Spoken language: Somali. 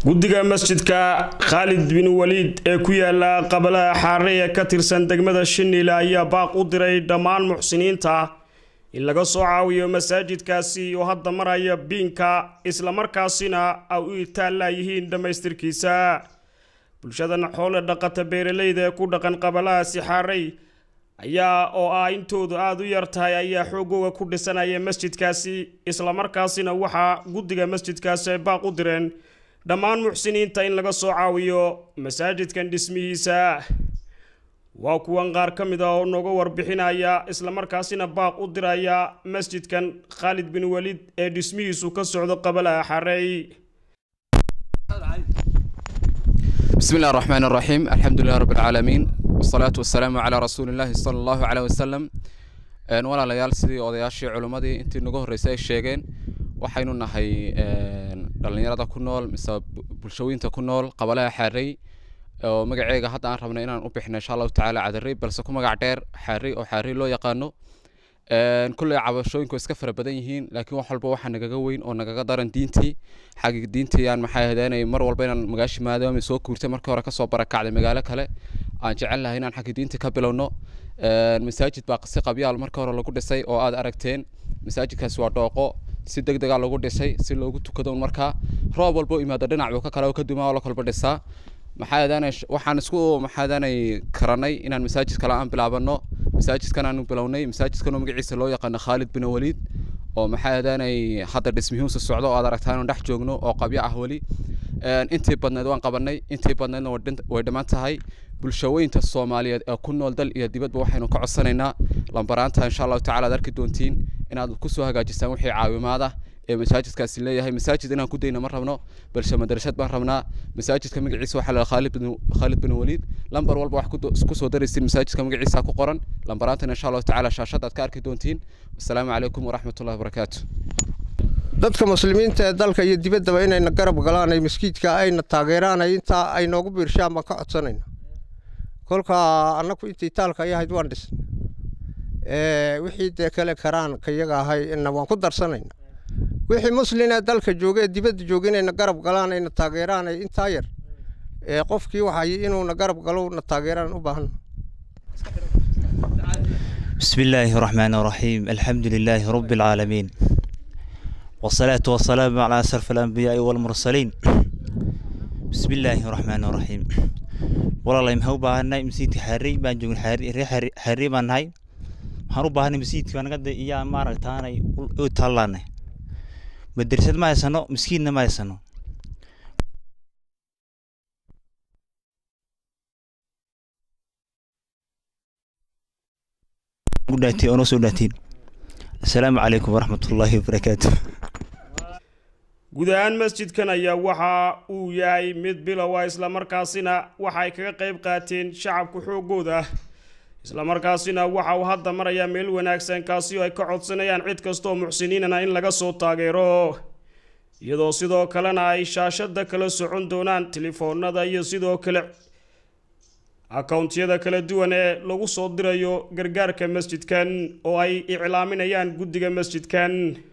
guddiga masjidka khaalid bin waliid ee ku yaala qabalaha xaare ee ka tirsan degmada shiniile ayaa baaq u diray dhammaan muxsiniinta in laga soo caawiyo masaajidkaasi oo hadda maraya biinka islamarkaasina ay u itaalaayihiin dhammaystirkiisa bulshadan xoole dhaqata beeraleyda ee ku dhaqan qabalahaasi xaarey ayaa oo ah intoodu aada u yar tahay ayaa xoogooga ku dhisanaya masjidkaasi islamarkaasina waxaa guddiga masjidkaasi ay baaq u direen dhammaan muxsiniinta in laga soo caawiyo masaajidkan dhismihiisa waa kuwan qaar ka mid ah oo nooga warbixinaya islamarkaasina baaq u diraya masjidkan khaalid bin waliid ee dhismihiisu ka socdo qabalaha xareey بسم الله الرحمن الرحيم الحمد لله رب العالمين والصلاة والسلام على رسول الله صلى الله عليه وسلم een walaalayaal sidii odayaashii culimmadii intii nagu horreysay ay sheegeen waxaynu nahay dhallinyarada ku nool mise bulshooyinta ku nool qabalaha xaarey oo magaceega hadda aan rabnay inaan u bixino insha allahu tacaala cadarey balse ku magac dheer xaarey oo xaarey loo yaqaano kulley cabashooyinku iska fara badan yihiin laakiin wax walba waxaa nagaga weyn oo nagaga daran diintii xagga diintii aan maxay ahaydeenay mar walba inaan magaashi maadaama soo guurtay markii hore kasoo barakacday magaalo kale aan jecel lahay inaan xagga diintii ka bilowno masaajid baa si qabyaal marka hore lagu dhisay oo aad aragteen masaajidkaasi waa dhooqo si deg dega lagu dhisay si loogu tukado markaa roob walba u imaado dhinac buu ka kale oo ka dumaa oo la kolba dhisaa maxaa waxaan isku maxaadanay karanay inaan masaajid kale aan bilaabano masaajidkan aanu bilownay masaajidkan oo magaciisa loo yaqaano khaalid bin waliid oo maxaa aadanay hadda dhismihiisu socdo oo aad aragtaan inaan dhex joogno oo qabyo ah weli intii badneed waan qabanay intii badneedna way dhammaan tahay bulshooyinta soomaaliyeed ee ku nool dal iyo dibadba waxaynu ka codsanaynaa lambaraanta insha allahu tacala aad arki doontiin inaad kusoo hagaajisaan wixii caawimaad ah ee masaajidkaasi leeyahay masaajid inaan ku dayna ma rabno balse madrasad baan rabnaa masaajidka magaciisa waxaa la khaalid bin khaalid bin waliid lambar walba wax ku soo daraysiin masaajidka magaciisa ku qoran lambaraantana insha allahu tacaala shaashada aad ka arki doontiin wasalaamu calaykum waraxmatullahi wabarakaatu dadka muslimiinta ee dalka iyo dibaddaba inayna garab galaan ay maskiidka ayna taageeraan ay intaa ay noogu biirshaan baan ka codsanayna kolka annaku intii taalka ay ahayd waan dhisna wixii dee kale karaan kayaga ahay ina waan ku darsanayna wixii muslin ee dalka jooga ee dibadda jooga inayna garab galaan ayna taageeraan ay intaa yar qofkii waxay inuuna garab galo na taageeraan u baahan بسم الله الرحمن الرحيم الحمد لله رب العالمين والصلاة والسلام على أشرف الأنبياء والمرسلين بسم الله الرحمن الرحيم والله يمهو باهنا مسيتي حري بان جوج حري حري حري بان هاي waxaan u baahanay masjidka aan qada iyo maaragtaanay u tallaanay madrasad ma haysano miskiinna ma haysano udhaatay oo noo soo dhaatiin assalaamu calaykum waraxmatullaahi wabarakaatu guud ahaan masjidkan ayaa waxa uu yahay mid bilow ah islamarkaasina waxa ay kaga qayb qaateen shacabka xoogooda islamarkaasina waxa uu hadda marayaa meel wanaagsan kaasi oo ay ka codsanayaan cid kastooo muxsiniinana in laga soo taageero iyadoo sidoo kalena ay shaashada kala socon doonaan telefoonada iyo sidoo kale akawntiyada kala duwan ee lagu soo dirayo gargaarka masjidkan oo ay iclaaminayaan guddiga masjidkan